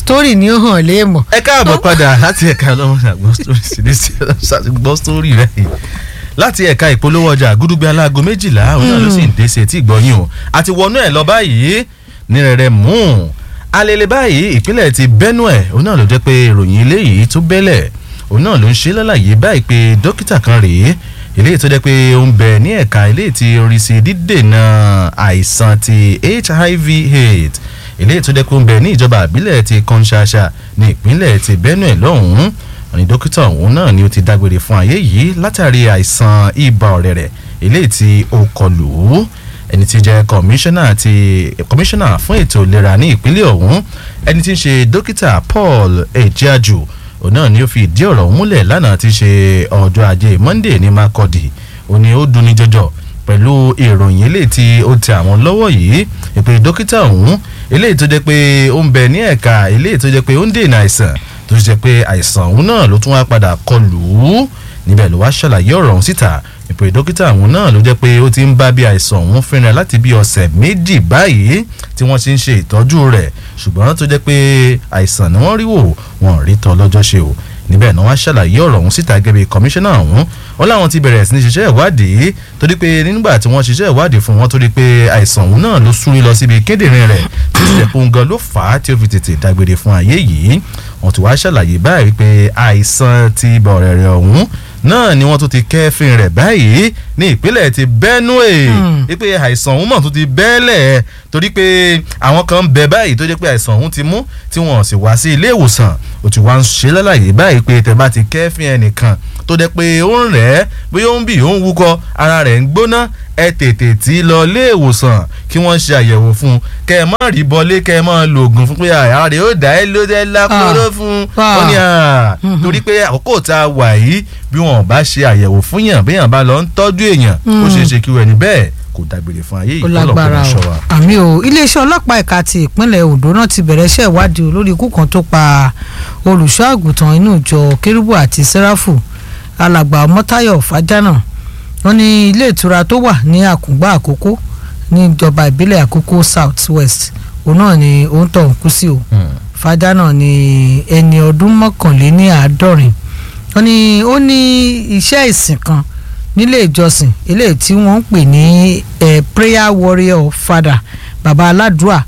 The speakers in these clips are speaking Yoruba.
story ni ó hàn léèmọ̀. ẹ káàbọ̀ padà láti ẹ̀ka ọlọ́run àgbọ̀ story sí ní gbọ́ story rẹ̀ yìí láti ẹ̀ka ìpolówó ọjà gúdúgbẹ́ aláago méjìlá òun náà ló sì ń dé sí etí ìgbọ́yìn o àti wọnú ẹ̀ lọ báyìí ní rẹ̀rẹ̀ mú un alẹ́lẹ́ báyìí ìpínlẹ̀ ti Benue òun náà ló jẹ́ pé ìròyìn eléyìí tó bẹ́lẹ̀ òun náà ló ń ṣe lálàyé báyìí pé dókítà kan rèé eléyìí tó jẹ́ pé ó ń bẹ ní ẹ̀ka eléyìí tí orí sí dídènà àìsàn ti HIV AIDS eléyìí tó jẹ́ pé ó ń bẹ ní ìjọba àbílẹ̀ ti Konshasa ní ìpínlẹ̀ ti Benue lọ́hùn-ún ní dókítà òun náà ni ó ti dágbére fún ayé yìí látàrí àìsàn ibà ọ̀rẹ̀rẹ̀ eléyìí tí ó kọlù ú ẹni tí jẹ́ kọmíṣánná ti kọmíṣánná fún ètò ìlera ní ìpínlẹ̀ ọ̀hún ẹni tí ń ṣe dókítà Paul Ejiaju òun náà ni ó fi ìdí ọ̀rọ̀ múlẹ̀ lánàá tí ṣe ọjọ́ ajé Monday ní Makurdi ó ní ó dunni jọjọ pẹ̀lú ìròyìn eléyìí tí ó tẹ àwọn lọ́wọ́ yìí ìpè dókítà ọ̀hún eléyìí tó jẹ́ pé ó ń bẹ ní ẹ̀ka eléyìí tó jẹ́ pé ó ń dènà àìsàn tó ṣe pé àìsàn ọ̀hún náà ló tún wá padà kọlù ú níbẹ̀ ló wá ṣàlàyé ọ̀rọ̀ ọ̀hún síta ìpè dókítà ọ̀hún náà ló jẹ́ pé ó ti ń bá bí àìsàn ọ̀hún fínra láti bí ọ̀sẹ̀ méjì báyìí tí wọ́n ti ń ṣe ìtọ́jú rẹ̀ ṣùgbọ́n tó jẹ́ pé àìsàn ni wọ́n rí wò wọ́n rí tọ́ lọ́jọ́ ṣe o níbẹ̀ náà wá ṣàlàyé ọ̀rọ̀ ọ̀hún síta gẹ́gẹ́ bí kọmíṣánná ọ̀hún wọn láwọn ti bẹ̀rẹ̀ sí ní ṣiṣẹ́ ìwádìí torí pé nígbà tí wọ́n ṣiṣẹ́ ìwádìí fún wọn torí pé àìsàn ọ̀hún náà ló súrí lọ síbi kíndìnrín rẹ̀ tí ìṣẹ̀lẹ̀ fún gan ló fà á tí ó fi tètè dágbére fún ayé yìí wọ́n ti wá ṣàlàyé báyìí pé àìsàn ti ibà ọ̀rẹ̀rẹ̀ ọ̀hún náà ni wọ́n tún ti kẹ́fìn rẹ̀ báyìí ní ìpínlẹ̀ ti Benue wípé àìsàn ọ̀hún mọ̀ tún ti bẹ́ẹ̀lẹ̀ torí pé àwọn kan ń bẹ báyìí tó jẹ́ pé àìsàn ọ̀hún ti mú tí wọ́n sì wá sí ilé ìwòsàn ó ti wá ń ṣe lálàyé báyìí pé tẹ̀ bá ti kẹ́fìn ẹnìkan tó jẹ́ pé ó ń rẹ̀ ẹ́ bóyá ó ń bì ó ń wúkọ́ ara rẹ̀ ń gbóná ẹ tètè tí lọ ilé ìwòsàn kí wọ́n ṣe àyẹ̀wò fún un kẹ́ ẹ má rí bọlé kẹ́ ẹ má lo oògùn fún pé ara rẹ̀ ó dá ẹ ló dé lápòrò fún un ó ní torí pé àkókò tá a wà yìí bí wọn bá ṣe àyẹ̀wò fún yàn bí yàn bá lọ ń tọ́jú èèyàn ó ṣeé ṣe kí wọ́n ẹni bẹ́ẹ̀ kò dágbére fún ayé ó lágbára o àmì o iléeṣẹ́ ọlọ́pàá ẹ̀ka ti ìpínlẹ̀ Ondo náà ti bẹ̀rẹ̀ iṣẹ́ ìwádìí lórí ikú kan tó pa olùṣọ́ àgùntàn inú ìjọ kérúbù àti sẹ́ráfù alàgbà ọmọtáyọ̀ fàjánà wọ́n ní ilé ìtura tó wà ní àkùngbà àkókò níjọba ìbílẹ̀ àkókò south west òun náà ni òun tọ̀ ń kú sí o fàjánà ni ẹni ọdún mọ́kànléní àádọ́rin wọ́n ní ó ní iṣẹ́ ìsìn kan nílé ìjọsìn eléyìí tí wọ́n ń pè ní prayer warrior father baba aládùúà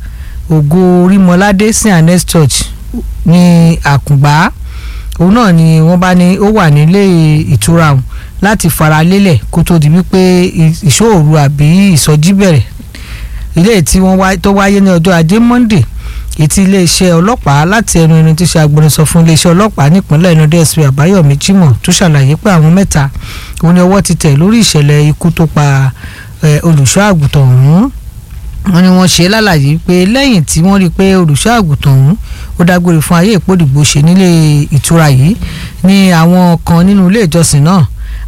ògo orímọládé st annes church ní àkùngbà òun náà ni wọ́n bá ní ó wà nílé ìtura òun láti fara lélẹ̀ kó tó di wípé ìṣòro àbí ìsọjí bẹ̀rẹ̀ ilé tí wọ́n tó wáyé ní ọjọ́ ajé monday ètí iléeṣẹ́ ọlọ́pàá láti ẹnu ẹni tí ṣe agbẹnusọ fún iléeṣẹ́ ọlọ́pàá nípínlẹ̀ ẹnu dsp àbáyọ̀mí jimoh tó ṣàlàyé pé àwọn mẹ́ta òun ni ọwọ́ ti tẹ̀ lórí ìṣẹ̀lẹ̀ ikú tó pa olùṣọ́ àgùntàn ọ̀hún wọ́n ní wọ́n ṣe lálàyé pé lẹ́yìn tí wọ́n rí i pé olùṣọ́ àgùntàn ọ̀hún ó dágbére fún ayé ìpòdìgbò ṣe nílé ìtura yìí ní àwọn kan nínú ilé ìjọsìn náà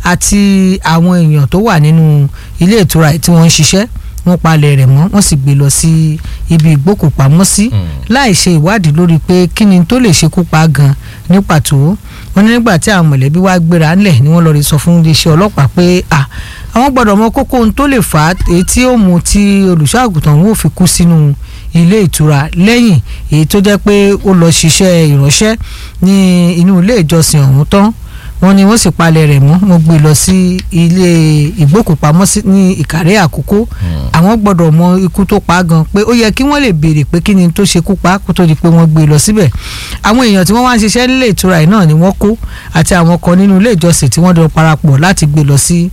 àti àwọn èèyàn tó wà nínú ilé ìtura yìí tí wọ́n ń ṣiṣẹ́ wọ́n palẹ̀ rẹ̀ mọ́ wọ́n sì gbé lọ sí ibi ìgbókùpamọ́sí láì ṣe ìwádìí lórí pé kí ni tó lè ṣekú pa gan ní pàtó wọ́n ní nígbà tí àwọn mọ̀lẹ́bí wá gbéra ńlẹ̀ ni wọ́n lọ rí sọ fún iléeṣẹ́ ọlọ́pàá pé à àwọn gbọ́dọ̀ mọ kókó ohun tó lè fà á èyí tí ó mú tí olùṣọ́ àgùntàn wọn ò fi kú sínú ilé ìtura lẹ́yìn èyí tó jẹ́ pé ó lọ ṣiṣẹ́ ìránṣẹ́ ní inú ilé ìjọsìn ọ̀hún tán wọ́n ní wọ́n sì palẹ̀ rẹ̀ mọ́ wọ́n gbé lọ sí ilé ìgbókùpamọ́sí ní ìkàrẹ́ àkókò àwọn gbọ́dọ̀ mọ ikú tó pa á gan pé ó yẹ kí wọ́n lè béèrè pé kí ni tó ṣe kú pa á kó tó di pé wọ́n gbé lọ síbẹ̀ àwọn èèyàn tí wọ́n wá ń ṣiṣẹ́ nílé ìtura yìí náà ni wọ́n kó àti àwọn kan nínú ilé ìjọsìn tí wọ́n jọ parapọ̀ láti gbé lọ sí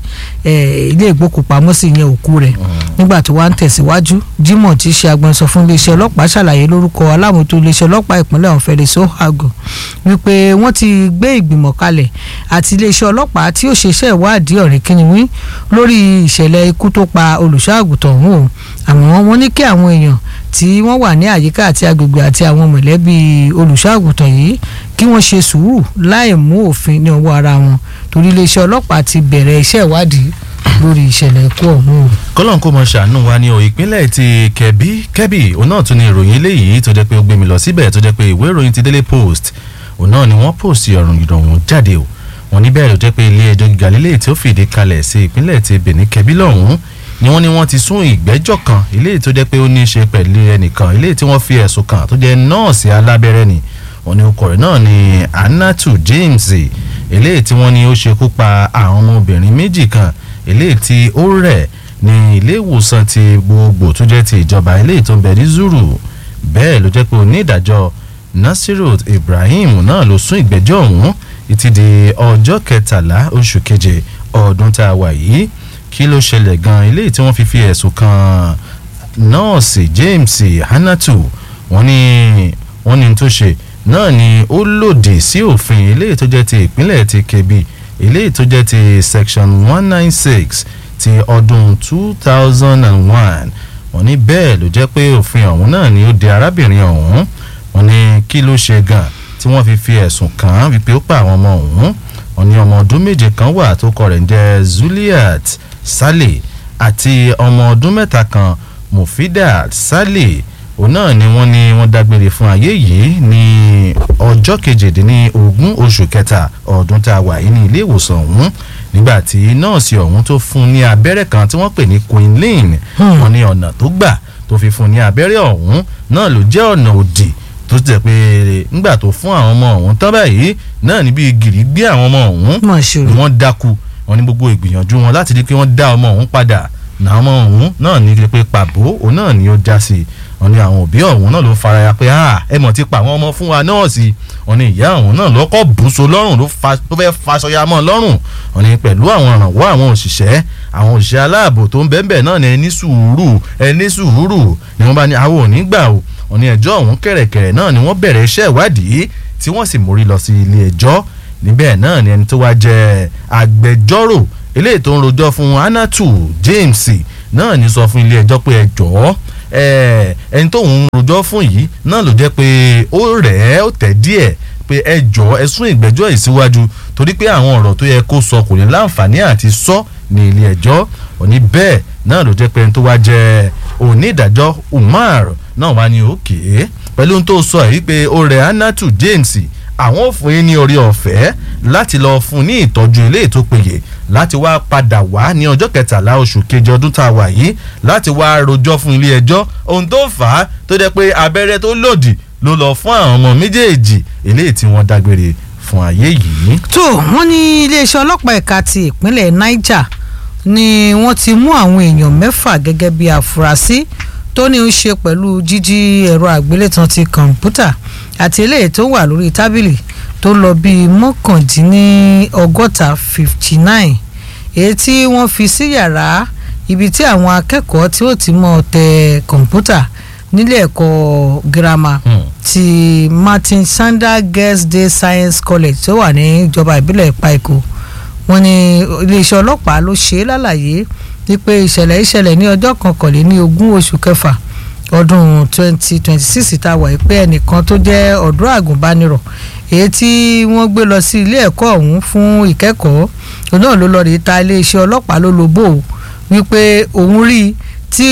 ilé ìgbókùpamọ́sí yẹn òkú rẹ̀ nígbà tó wá ń tẹ̀síwájú Jimoh tí í ṣe agbẹnusọ fún iléeṣẹ́ ọlọ́pàá ṣàlàyé lórúkọ alámòótó iléeṣẹ́ ọlọ́pàá ìpínlẹ̀ ọ̀hún Felix Ohago wípé wọ́n ti gbé ìgbìmọ̀ kalẹ̀ àti iléeṣẹ́ ọlọ́pàá tí ó ṣeṣẹ́ ìwádìí ọ̀rẹ́ kínníwí lórí ìṣẹ̀lẹ̀ ikú tó pa olùṣọ́àgùtàn ọ̀hún o àmọ́ wọ́n ní kí àwọn èèyàn tí wọ́n wà ní àyíká àti agbègbè àti àwọn mọ̀lẹ́bí olùṣọ́àgùtàn yìí kí wọ́n ṣe sùúrù láì mú òfin ní ọwọ́ ara wọn torí iléeṣẹ́ ọlọ́pàá ti bẹ̀rẹ̀ iṣẹ́ ìwádìí lórí ìṣẹ̀lẹ̀ ikú ọ̀hún o. kọ́lọ́n kó mọ ṣàánú wa ní o ìpínlẹ̀ ti kẹ̀bí kẹ́bì òun náà tún ní ìròyìn eléyìí tó jẹ́ pé ó gbé mi lọ síbẹ̀ tó jẹ́ pé ìwé ìròyìn ti Daily Post òun náà ni wọ́n post ọ̀rùn ìrọ̀rùn jáde o wọ́n ní bẹ́ẹ̀ ló jẹ́ pé ilé ẹjọ́ gíga lílé tí ó fìdí kalẹ̀ sí ìpínlẹ̀ ti Benin kẹ́bí lọ́hùn-ún ni wọ́n ní wọ́n ti sún ìgbẹ́jọ́ kan eléyìí tó jẹ́ pé ó ní í ṣe pẹ̀lú ẹnìkan eléyìí tí wọ́n fi ẹ̀sùn kàn tó jẹ́ nọ́ọ̀sì alábẹ́rẹ́ ni wọ́n ní ọkọ rẹ̀ náà ni Anatu James eléyìí tí wọ́n ní ó ṣekú pa àwọn ọmọbìnrin méjì kan eléyìí tí ó rẹ̀ ní ilé ìwòsàn ti gbogbo tó jẹ́ ti ìjọba eléyìí tó ń bẹ ní Zuru bẹ́ẹ̀ ló jẹ́ pé onídàájọ́ Nasiru Ibrahim náà ló sún ìgbẹ́jọ́ ọ̀hún títí di ọjọ́ kẹtàlá oṣù keje ọdún tá a wà yìí kí ló ṣẹlẹ̀ gan eléyìí tí wọ́n fi fi ẹ̀sùn kan nọ́ọ̀sì James Hanatu wọ́n ní wọ́n ní tó ṣe náà ni ó lòdì sí òfin eléyìí tó jẹ́ ti ìpínlẹ̀ ti Kebbi eléyìí tó jẹ́ ti section one nine six ti ọdún two thousand and one wọ́n ní bẹ́ẹ̀ ló jẹ́ pé òfin ọ̀hún náà ni ó de arábìnrin ọ̀hún wọ́n ní kí ló ṣe gan tí wọ́n fi fi ẹ̀sùn kàn án wípé ó pa àwọn ọmọ ọ̀hún wọ́n ní ọmọ ọdún méje kan wà tó kọ rẹ̀ ń jẹ́ Zuliat Saleh àti ọmọ ọdún mẹ́ta kan Mufidat Saleh òun náà ni wọ́n ní wọ́n dágbére fún ayé yìí ní ọjọ́ kejìdínlógún oṣù kẹta ọdún tá a wà yìí ní ilé ìwòsàn ọ̀hún nígbà tí nọ́ọ̀sì ọ̀hún tó fún ní abẹ́rẹ́ kan tí wọ́n pè ní Quinline wọ́n ní ọ̀nà tó gbà tó fi fún ní abẹ́rẹ́ ọ̀hún náà ló jẹ́ ọ̀nà òdì tó ti jẹ́ pé ńgbà tó fún àwọn ọmọ ọ̀hún tán báyìí náà níbi gìrì gbé àwọn ọmọ ọ̀hún Mà ṣe o. ni wọ́n dákú wọ́n ní gbogbo ìgbìyànjú wọn láti rí pé wọ́n dá ọmọ ọ̀hún padà náà ọmọ ọ̀hún náà ní pé pàbó òun náà ni ó já sí i wọ́n ní àwọn òbí ọ̀hún náà ló faraya pé ah ẹ mọ̀ ti pa àwọn ọmọ fún wa náà sí i wọ́n ní ìyá ọ̀hún náà lọ́kọ̀ bùsọ lọ́rùn ló fa- ló fẹ́ faṣọya mọ́ lọ́rùn wọ́n ní pẹ̀lú àwọn ìrànwọ́ àwọn òṣìṣẹ́ àwọn òṣìṣẹ́ aláàbò tó ń bẹ́ẹ̀ náà ní ẹni sùúrù ẹni sùúrù ni wọ́n bá ní àwọn ò ní gbà o wọ́n ní ẹjọ́ ọ̀hún kẹ̀rẹ̀kẹ̀rẹ̀ náà ni wọ́n bẹ̀rẹ̀ iṣẹ́ ìwádìí tí wọ́n sì mórí lọ sí ilé ẹjọ́ níbẹ̀ náà ni ẹni tó wá jẹ́ agbẹjọ́rò eléyìí tó ń rojọ́ fún Anatu James náà ní sọ fún ilé ẹjọ́ pé ẹ jọ̀ọ́ ẹ, ẹni tó ń rojọ́ fún yìí náà ló jẹ́ pé ó rẹ̀ ẹ́ ó tẹ̀ díẹ̀ pé ẹ jọ̀ọ́ ẹ sún ìgbẹ́jọ́ yìí síwájú torí pé àwọn ọ̀rọ̀ tó yẹ kó sọ kò ní láǹfààní àti sọ ní ilé ẹjọ́ òní bẹ́ẹ̀ náà ló jẹ́ pé ẹni tó wá jẹ́ onídàájọ́ Umar náà wá ní òkè pẹ̀lú ohun tó sọ yìí pé ó rẹ̀ Anatu James àwọn ò fún yín ní orí ọ̀fẹ́ láti lọ fún ní ìtọ́jú ilé ètò péye láti wá padà wá ní ọjọ́ kẹtàlá oṣù keje ọdún tá a wà yìí láti wá rojọ́ fún ilé ẹjọ́ ohun tó fà á tó jẹ́ pé abẹ́rẹ́ tó lòdì ló lọ fún àwọn ọmọ méjèèjì eléyìí tí wọ́n dágbére fún ayé yìí. tó wọ́n ní iléeṣẹ́ ọlọ́pàá ẹ̀ka ti ìpínlẹ̀ Niger ni wọ́n ti mú àwọn èèyàn mẹ́fà gẹ́gẹ́ bí àfúrásì tó ní í ṣe pẹ̀lú jíjí ẹ̀rọ àgbélétan ti kọ̀ǹpútà àti eléyìí tó wà lórí tábìlì tó lọ bíi mọ́kàndínlọ́gọ́ta fifty nine èyí tí wọ́n fi sí yàrá ibi tí àwọn akẹ́kọ̀ọ́ tí ó ti mọ̀ tẹ kọ̀ǹpútà nílé ẹ̀kọ́ girama Hmm. ti Martin Sander Girls Day Science College tó wà ní ìjọba ìbílẹ̀ Ìpàìkó wọ́n ní iléeṣẹ́ ọlọ́pàá ló ṣe é lálàyé wípé ìṣẹ̀lẹ̀ ìṣẹ̀lẹ̀ ní ọjọ́ kọkànléní ogún oṣù kẹfà ọdún twenty twenty six tá a wà yìí pé ẹnìkan tó jẹ́ ọ̀dọ́ àgùnbánirọ̀ èyí tí wọ́n gbé lọ sí ilé ẹ̀kọ́ ọ̀hún fún ìkẹ́kọ̀ọ́ òun náà ló lọ rí ta iléeṣẹ́ ọlọ́pàá ló lobó o wípé òun rí i tí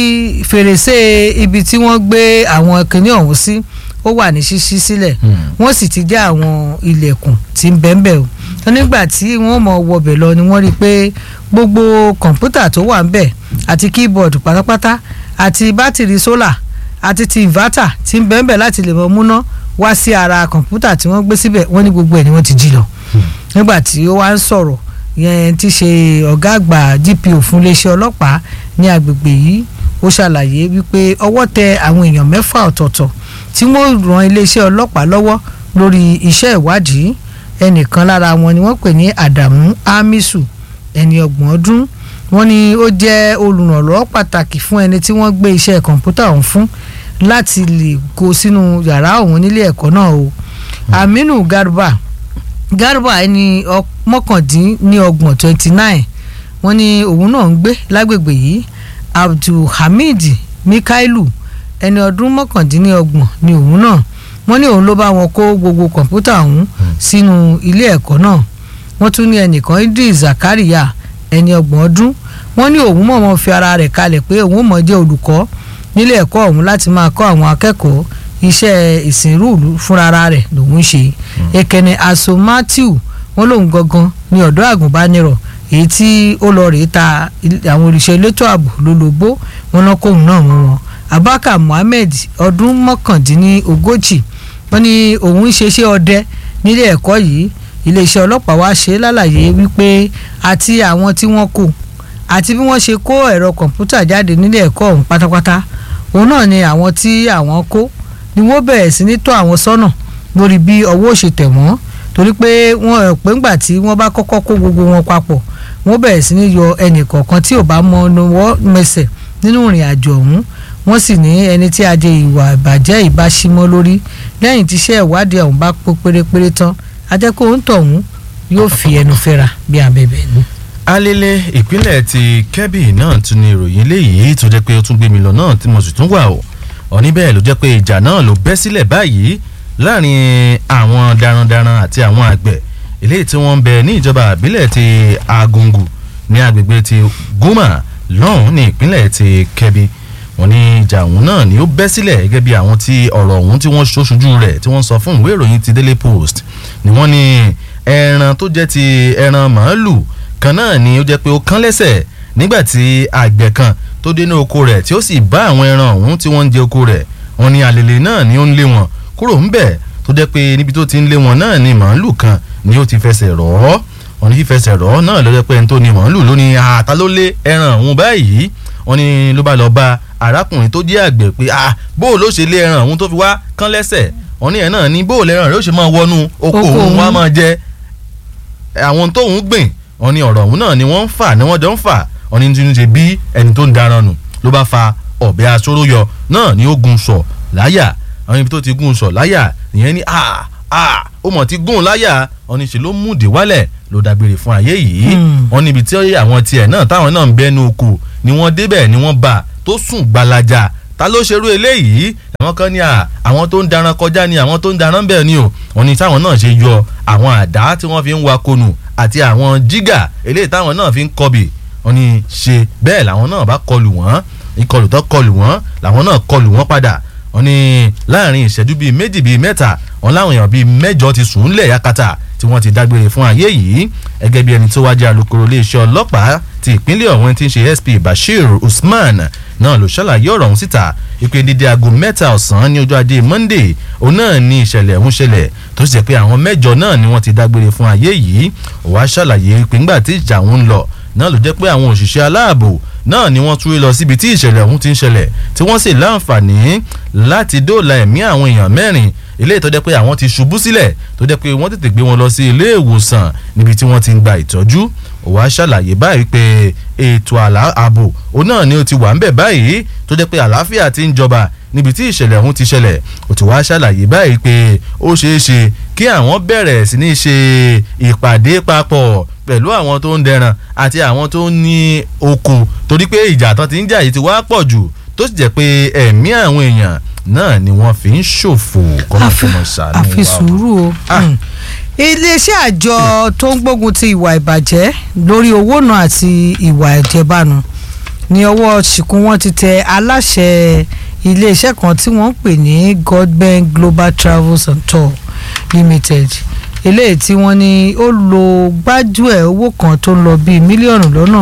fèrèsé ibi tí wọ́n gbé àwọn kinní ọ̀hún sí ó wà ní ṣíṣí sílẹ̀ wọ́n sì ti já àwọn ilẹ̀kùn tí ń bẹ́ẹ̀ o tó nígbà tí wọ́n mọ̀ wọbẹ̀ lọ ni wọ́n rí i pé gbogbo kọ̀ǹpútà tó wà ń bẹ̀ àti keyboard pátápátá àti bátìrì sólà àti ti inverter tí ń bẹ́ẹ̀ bẹ́ẹ̀ láti lè mọ múná wá sí ara kọ̀ǹpútà tí wọ́n gbé síbẹ̀ wọ́n ní gbogbo ẹ̀ ni wọ́n ti jí lọ nígbà tí ó wá ń sọ̀rọ̀ yẹn ti ṣe ọ̀gá àgbà DPO fún iléeṣẹ́ ọlọ́pàá ní agbègbè yìí ó ṣàlàyé wípé ọwọ́ tẹ àwọn èèyàn mẹ́fà ọ̀tọ̀ọ̀tọ̀ tí wọ́n ran iléeṣẹ́ ọlọ́pàá lọ́wọ́ lórí iṣẹ́ ìwádìí ẹnìkan lára wọn ni wọ́n pè ní Adamu Amisu ẹni ọgbọ̀n ọdún wọ́n ní ó jẹ́ olùrànlọ́wọ́ pàtàkì fún ẹni tí wọ́n gbé iṣẹ́ kọ̀ǹpútà ọ̀hún fún láti lè kó sínú yàrá ọ̀hún nílé ẹ̀kọ́ náà o Aminu Garba Garba ẹni ọ- mọ́kàndínlọ́gbọ̀n twenty nine wọ́n ní òun náà ń gbé lágbègbè yìí Abdulhamid Mikailu ẹni ọdún mọ́kàndínlọ́gbọ̀n ni òun náà wọ́n ní òun ló bá wọn kó gbogbo kọ̀ǹpútà ọ̀hún sínú ilé ẹ̀kọ́ náà wọ́n tún ní ẹnìkan Idris Zakaria ẹni ọgbọ̀n ọdún wọ́n ní òun mọ̀ọ́mọ́ fi ara rẹ̀ kalẹ̀ pé òun mọ̀ jẹ́ olùkọ́ nílé ẹ̀kọ́ ọ̀hún láti máa kọ́ àwọn akẹ́kọ̀ọ́ iṣẹ́ ìsìnrúùlù fúnra rẹ̀ lòun ń ṣe ekene aso Matthew wọ́n lòun gangan ní ọ̀dọ́ àgùnbánirọ̀ èyí tí ó lọ rèé ta àwọn olùṣẹ́ elétò ààbò lólobó wọn náà kóhùn náà mú wọn abaka muhammed ọdún mọ́kàndínlógójì wọ́n ní òun ń ṣeṣẹ́ ọdẹ nílé ẹ̀kọ́ yìí iléeṣẹ́ ọlọ́pàá wá ṣe lálàyé wípé àti àwọn tí wọ́n kó àti bí wọ́n ṣe kó ẹ̀rọ kọ̀ǹpútà jáde nílé ẹ̀kọ́ ọ̀hún pátápátá òun náà ni àwọn tí àwọn kó ni wọ́n bẹ̀rẹ̀ sí ní tọ́ àwọn sọ́nà lórí bí ọwọ́ ṣe tẹ̀ wọ́n torí pé wọ́n pé ńgbà tí wọ́n bá kọ́kọ́ kó gbogbo wọn papọ̀ wọ́n bẹ̀rẹ̀ sí ní yọ ẹnì kọ̀ọ̀kan tí ò bá mọ ọwọ́ mẹsẹ̀ nínú ìrìn àjò ọ̀hún wọ́n sì ní ẹni tí ajé ìwà ìbàjẹ́ ìbáṣímọ́ lórí lẹ́yìn tíṣẹ́ ìwádìí ọ̀hún bá pé pérépéré tán ajẹ́kọ̀ọ́ ń tọ̀hún yóò fi ẹnu fẹ́ra bí abẹ́bẹ́ ni. alele ìpínlẹ̀ ti kebbi náà tún ní ìròyìn eléyìí tó jẹ́ pé ó tún gbé mi lọ náà tí mo sì tún wà o ọ̀ní bẹ́ẹ̀ ló jẹ́ pé ìjà náà ló bẹ́ sílẹ̀ báyìí láàrin àwọn darandaran àti àwọn àgbẹ̀ eléyìí tí wọ́n ń bẹ ní ìjọba àbílẹ̀ ti agungu ní agbègbè ti goma lọ́hùn ní ìpínlẹ̀ ti kebbi wọ́n ní ìjà ọ̀hún náà ni ó bẹ́ sílẹ̀ gẹ́gẹ́ bí àwọn tí ọ̀rọ̀ ọ̀hún tí wọ́n ṣoṣojú rẹ̀ tí wọ́n sọ fún ìwé ìròyìn ti daily post ni wọ́n ní ẹran tó jẹ́ ti ẹran màálù kan náà ni ó jẹ́ pé ó kán lẹ́sẹ̀ nígbà tí àgbẹ̀ kan tó dé ní oko rẹ̀ tí ó sì bá àwọn ẹran ọ̀hún tí wọ́n ń jẹ oko rẹ̀ wọ́n ní àlèlè náà ni ó ń lé wọn kúrò ńbẹ̀ tó jẹ́ pé níbi tó ti ń lé wọn náà ni màálù kan ni ó ti fẹsẹ̀ rọ̀ ọ́ wọ́n ní fífẹsẹ̀ rọ̀ ọ́ náà ló jẹ́ pé ẹni tó ní màálù ló ní àtà ló lé ẹran ọ̀hún báyìí wọ́n ní ló bá lọ bá arákùnrin tó jẹ́ àgbẹ̀ pé ah bó ló ṣe lé ẹran ọ̀hún tó fi wá kán lẹ́sẹ̀ wọ́n ní ẹ̀ náà ní bó lẹ́ran rẹ̀ ó ṣe máa wọnú oko òun wá máa jẹ àwọn tóun gbìn wọ́n ní ọ̀rọ̀ ọ̀hún náà ni wọ́n ń fà ni wọ́n jọ ń fà wọ́n ní tí ń ṣe bí ẹni tó ń daran nù ló bá fa ọ̀bẹ aṣọ́rọ́ yọ náà ni ó gun sọ̀ láyà àwọn ibi tó ti gun sọ̀ láyà nìyẹn ní ah ah ó mọ̀ ti gún láyà wọ́n ní ṣe ló múdìí wálẹ̀ ló dágbére fún ayé yìí wọ́n níbi tí àwọn tiẹ̀ náà táwọn náà ń bẹ́nu oko ni wọ́n débẹ̀ ni wọ́n bá tó sùn gbalaja ta ló ṣerú eléyìí àwọn kan ní à àwọn tó ń daran kọjá ni àwọn tó ń daran bẹ́ẹ̀ ni o wọ́n ní táwọn náà ṣe yọ àwọn àdá tí wọ́n fi ń wa konù àti àwọn jígà eléyìí táwọn náà fi ń kọbì wọ́n ní ṣe bẹ́ẹ̀ làwọn náà bá kọlù wọ́n ìkọlù tó kọlù wọ́n làwọn náà kọlù wọ́n padà wọ́n ní láàrin ìṣẹ́jú bíi méjì bíi mẹ́ta wọ́n láwọn èèyàn bíi mẹ́jọ ti sùn ńlẹ̀ yakata tí wọ́n ti dágbére fún ayé yìí gẹ́gẹ́ bí ẹni tó wájú alukoro iléeṣẹ́ ọlọ́pàá ti ìpínlẹ̀ ọ̀hún ti ń ṣe SP Bashir Usman náà ló ṣàlàyé ọ̀rọ̀ ọ̀hún síta ìpè dídé aago mẹ́ta ọ̀sán ní ọjọ́ ajé Monday òun náà ní ìṣẹ̀lẹ̀ ọ̀hún ṣẹlẹ̀ tó sì jẹ́ pé àwọn mẹ́jọ náà ni wọ́n ti dágbére fún ayé yìí ó wá ṣàlàyé pé ńgbà tí ìjà ọ̀hún ń lọ náà ló jẹ́ pé àwọn òṣìṣẹ́ aláàbò náà ni wọ́n túwé lọ síbi tí ìṣẹ̀lẹ̀ ọ̀hún ti ń ṣẹlẹ̀ tí wọ́n sì láǹfààní láti dóòlà ẹ̀mí àwọn èèyàn mẹ́rin ilé ìtọ́jẹ́ pé àwọn ti ṣubú sílẹ̀ tó jẹ́ pé wọ́n tètè gbé wọn lọ sí ilé ìwòsàn níbi tí wọ́n ti ń gba ìtọ́jú ó wá ṣàlàyé báyìí pé ètò ààbò òun náà ni ó ti wà ń bẹ̀ báyìí tó jẹ́ pé àlàáfíà ti ń jọba níbi tí ìṣẹ̀lẹ̀ ọ̀hún ti ṣẹlẹ̀ ó ti wá ṣàlàyé báyìí pé ó ṣeé ṣe kí àwọn bẹ̀rẹ̀ sí ní ṣe ìpàdé papọ̀ pẹ̀lú àwọn tó ń dẹran àti àwọn tó ń ní oko torí pé ìjà tán ti ń jà yìí ti wá pọ̀ jù tó sì jẹ́ pé ẹ̀mí àwọn èèyàn náà ni wọ́n fi ń ṣòfò kọ́nà tó mọ̀ ṣàánú wa. àfi sùúrù o iléeṣẹ́ àjọ tó ń gbógun ti ìwà ìbàjẹ́ lórí owó náà àti ìwà ìjẹbánu ní ọwọ́ ṣìkún wọn ti tẹ aláṣẹ iléeṣẹ́ kan tí wọ́n ń pè ní Godben Global Travels and Tour Limited eléyìí tí wọ́n ní ó lo gbájúẹ̀ owó kan tó ń lọ bíi mílíọ̀nù lọ́nà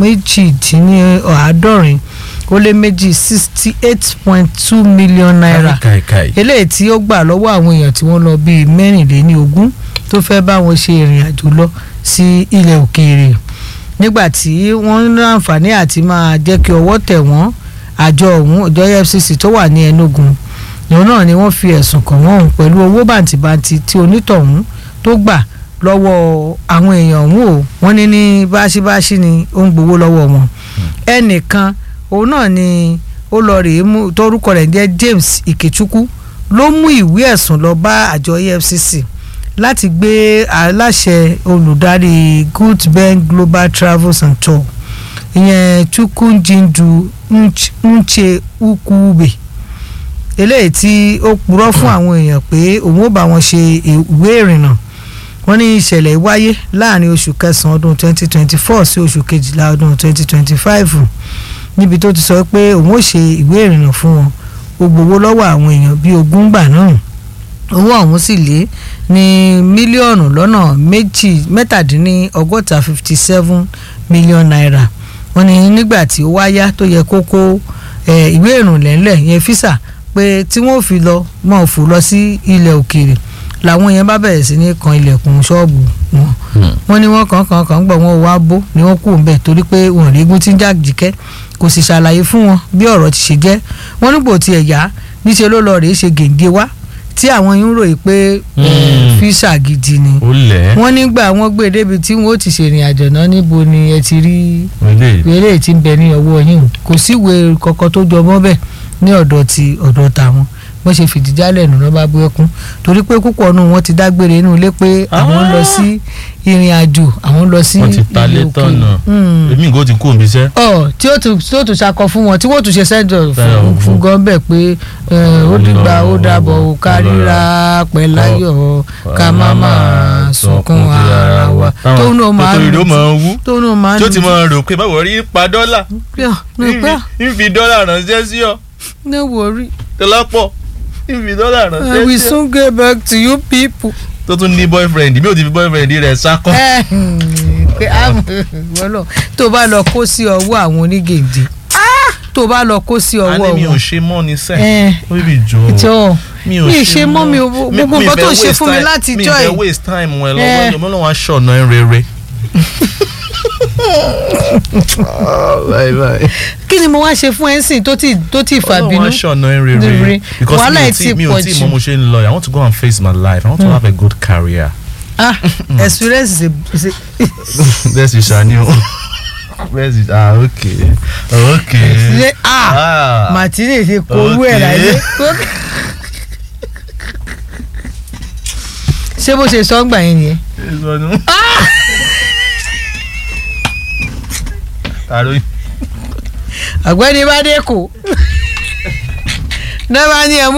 méjìdínláàádọ́rin ó lé méjì sixty eight point two million naira eléyìí tí ó gbà lọ́wọ́ àwọn èèyàn tí wọ́n lọ bíi mẹ́rìnléní ogún tó fẹ́ bá wọn ṣe ìrìn àjò lọ sí ilẹ̀ òkèèrè nígbà tí wọ́n ń láǹfààní àti máa jẹ́ kí ọwọ́ tẹ̀ wọ́n àjọ ọ̀hún ọjọ́ EFCC tó wà ní Enugu ìhun náà ni wọ́n fi ẹ̀sùn kàn wọ́n pẹ̀lú owó bàǹtìbàǹtì tí onítọ̀hún tó gbà lọ́wọ́ àwọn èèyàn ọ̀hún o wọ́n ní ní báṣibáṣi ni ó ń gbowó lọ́wọ́ wọn ẹnìkan òun náà ni ó lọ rèé mú tórúkọ rẹ̀ jẹ́ James Ikechukwu ló mú ìwé ẹ̀sùn lọ bá àjọ EFCC láti gbé aláṣẹ olùdarí Goodben Global Travels and Tour ìyẹn Chukwujindu Nche Ukwube eléyìí tí ó purọ́ fún àwọn èèyàn pé òun ó bá wọn ṣe ìwé ìrìnnà wọ́n ní ìṣẹ̀lẹ̀ wáyé láàrin oṣù kẹsàn-án ọdún 2024 sí oṣù kejìlá ọdún 2025 níbi tó ti sọ pé òun ó ṣe ìwé ìrìnnà fún wọn ó gbowó lọ́wọ́ àwọn èèyàn bíi ogún gbà náà owó ọ̀hún sì lé ní mílíọ̀nù lọ́nà méjì mẹ́tàdínlọ́gọ́ta fifty seven million naira wọ́n ní nígbà tí ó wáyá tó yẹ kó kó eh, ìwé ìrìnlẹ̀ ńlẹ̀ yẹn físà pé tí wọ́n fi lọ mọ̀ fò lọ sí ilẹ̀ òkèèrè làwọn yẹn bá bẹ̀rẹ̀ sí ní kan ilẹ̀kùn ṣọ́ọ̀bù wọn wọ́n ní wọ́n kàn kàn kàn gbọ̀ wọ́n wá bó ni wọ́n kú ńbẹ̀ torí pé wọ́n rí egun tí ń jàjìkẹ́ kò sì ṣàlàyé fún wọn bí ọ̀rọ̀ ti ṣe jẹ́ wọ́n nígbò tiẹ̀ yá níṣẹ́ ló lọ rèé ṣe gèǹgé wá tí àwọn yín ròyìn pé eh, físà gidi ni ó lẹ̀ wọ́n nígbà wọ́n gbé débi tí wọ́n ó ti ṣèrìn àjò náà níbo ni ẹ ti rí ilé eré tí ń bẹ ní ọwọ́ yín o kò sí ìwé kankan tó jọ mọ́ bẹ́ẹ̀ ní ọ̀dọ̀ ti ọ̀dọ̀ tàwọn wọ́n ṣe fìdí jálẹ̀ nù lọ́ba bú ẹkún torí pé púpọ̀ nù wọ́n ti dágbére inú ilé pé àwọn ń lọ sí ìrìn àjò àwọn ń lọ sí wọ́n ti ta ilé lé òkè. tọ̀nà Mm. èmi ìgò ti kú òmí iṣẹ́ ọ tí ó tún tí ó tún ṣakọ fún wọn tí wọ́n tún ṣe sẹ́jọ̀ Bẹ́ẹ̀ fún o. fún gan bẹ́ẹ̀ pé eh, ó dìgbà ó dàbọ̀ ó kárìíra pẹ̀láyọ̀ ká má máa sunkún ara wa tóun náà máa tó lù máa wú tóun náà máa tí ó lù ti máa rò pé báwo rí pa dọ́là ní pẹ́ ń fi dọ́là ránṣẹ́ sí ọ ní wòrí tọ́lápọ̀ ń fi dọ́là I ránṣẹ́ will sí ọ soon get back to you people. tó tún ní boyfriend bí ó ti fi boyfriend rẹ̀ sákọ́ ẹ pé àmọ́ tó bá lọ kó sí ọwọ́ àwọn onígèdè tó bá lọ kó sí a ọwọ́ ní mi ò wọn. ṣe mọ́ ni sẹ́ ẹ ó bì jọ jọ mi ò mi ì ṣe mọ́ mi ò gbogbo nǹkan tó ń ṣe fún mi láti mi jọ ìfẹ́ ẹ̀. waste time wọn Eh. lọ́wọ́ ẹ̀yọ́ mọ́lọ́wọ́ aṣọ ọ̀nà ẹ̀ rere. kí ni mo wá ṣe fún ẹ sìn tó ti tó ti fà bínú. Ọlọ́run aṣọ ọ̀nà ẹ̀ Rere. rere because Wàhálà mi ò ẹ̀ tí ti mi ò pọ̀ tí jù. mọ mo ṣe ń lọ I want to go and face my life I want to have a good career. ah experience is a is a bẹ́ẹ̀ sì ṣàní o bẹ́ẹ̀ sì ah ok ok. ṣe ah ah martini ti kó owó ẹ̀ Okay. láyé. ṣé bó ṣe sọ ń gbà yẹn nìyẹn. ìsọnù. àròyìn. ọ̀gbẹ́ni bá dé kò náà bá ní ẹ̀mú